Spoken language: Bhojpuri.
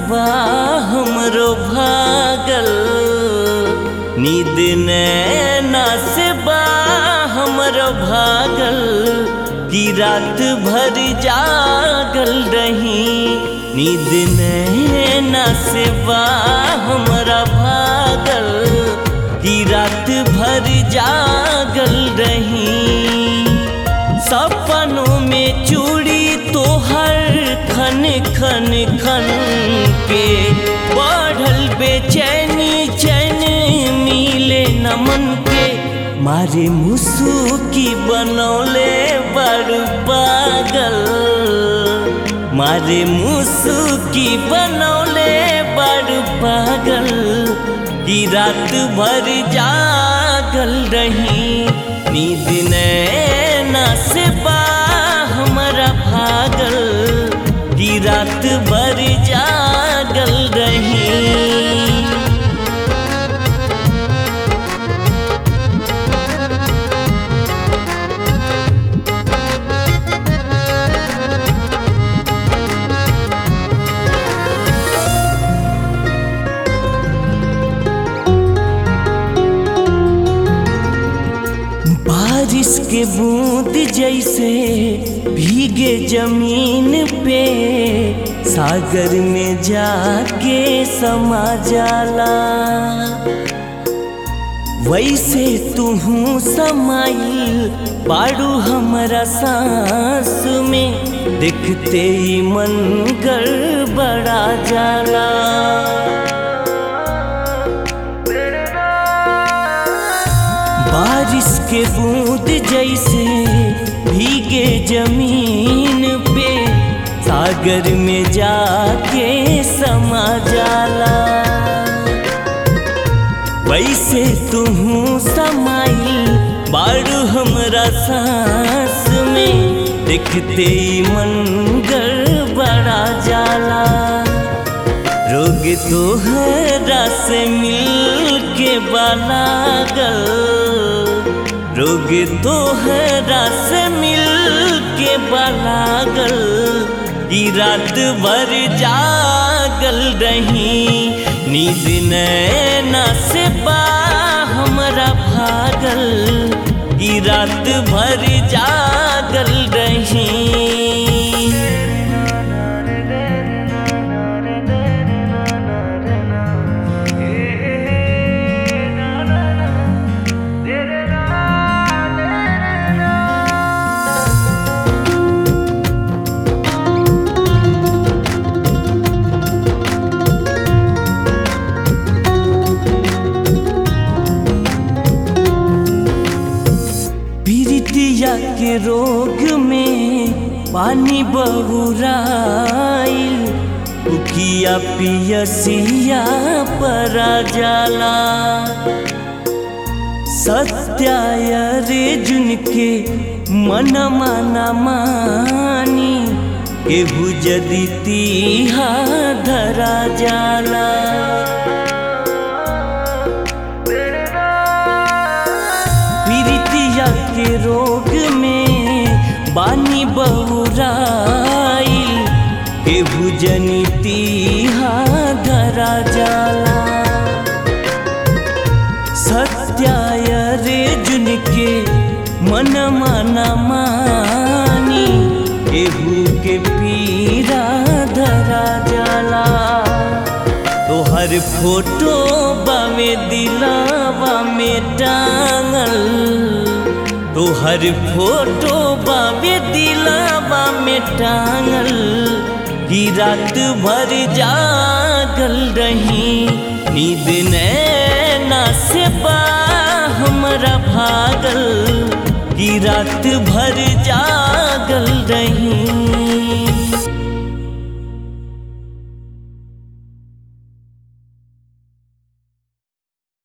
बा हमरो भागल नींद नैना से बा हमरो भागल कि रात भर जागल रही नींद नैना से बा हमरा भागल कि रात भर जागल रही सपनों में चूड़ी तोहर खन खन खन के बढ़ल बेचैनी चैन मिले नमन के मारे मुसुकी बनौले बड़ पागल मारे मुसुकी बनौले बड़ पागल कि रात भर जागल रही नींद नैना से बा हमारा भागल कि रात भर जागल रही बारिश के बूंद जैसे भीगे जमीन पे सागर में जाके समा जाला वैसे तुहू समाइल बाड़ू हमरा सांस में देखते ही मन गड़बड़ा जाला बारिश के बूंद जैसे भीगे जमीन पे सागर में जाके समा जाला वैसे तुहू समाई बारू हमरा सांस में देखते ही मन गड़बड़ा जाला रोग तोहरा से मिल के बालागल रोग तोहरा से मिल के बालागल ई रात भर जागल रही नींद नैना से बा हमरा भागल ई रात भर जागल रही पीरितिया के रोग में पानी बहुराइल उकिया पियसिया परा जाला सत्याय रे जुनके मन माना मानी केहू जदि तीहा धरा जाला पीरितिया के रोग में बानी बहुराइल केहू जनिती धरा जाला सत्याय रे जुनके मन माना मानी केहू के पीरा धरा जाला तोहर फोटो बामे दिलावा में टांगल तोहर फोटो बामे दिलावा में टांगल की रात भर जागल रही नींद नैना से बा हमरा भागल की रात भर जागल रही